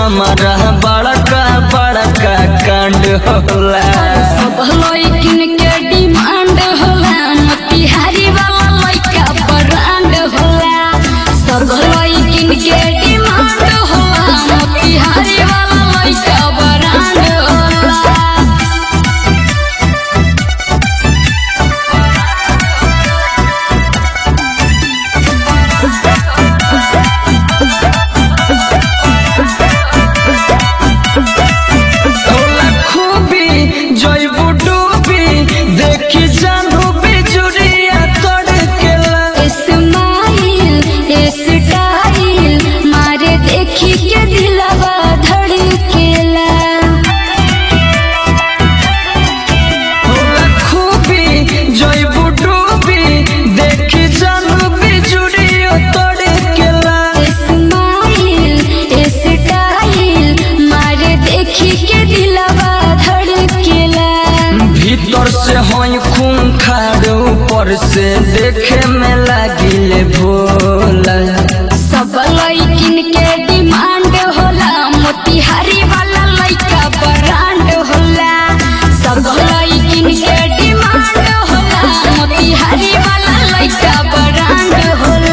हमारा बड़का बड़का कांड होला सब लइकिन के डिमांड होला मोतिहारी वाला लइका ब्रांड होला सब लइकिन के डिमांड होला मोतिहारी वाला लइका ब्रांड होला होला खूबी जइबू डूबी देखी जानू बिजुरिया तड़केला स्माइल स्टाइल मारे देखी के दिलवा धड़केला होला खूबी जइबू डूबी देखी जानू बिजुरिया तड़केला स्माइल स्टाइल मारे देखी के दिलवा धड़केला भीतर से हई खून खाड़ ऊपर से देखे में लागिले भोला सब लइकिन के डिमांड होला मोतिहारी वाला लइका ब्रांड होला सब लइकिन के डिमांड होला मोतिहारी वाला लइका ब्रांड होला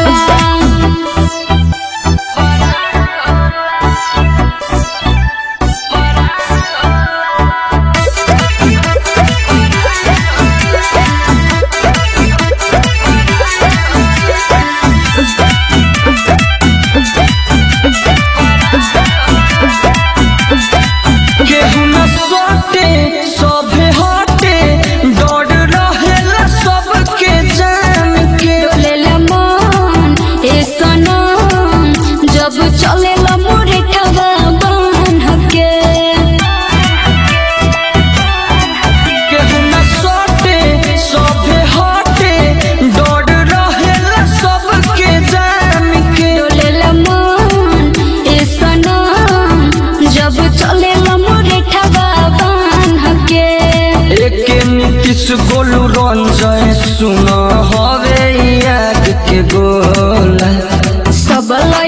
केहू न सोटे सभे हटे डर रहेला सबके जान के डोलेला मन ए सनम जब चलेला मोरे ठवा बान्ह के केहू न सोटे सभे हटे डर रहेला सबके जान के डोलेला मन ए सनम जब चलेला मोरे ठवा बान्ह के एके नीतीश गोलू रंजय सुन हवे याद के गोला सब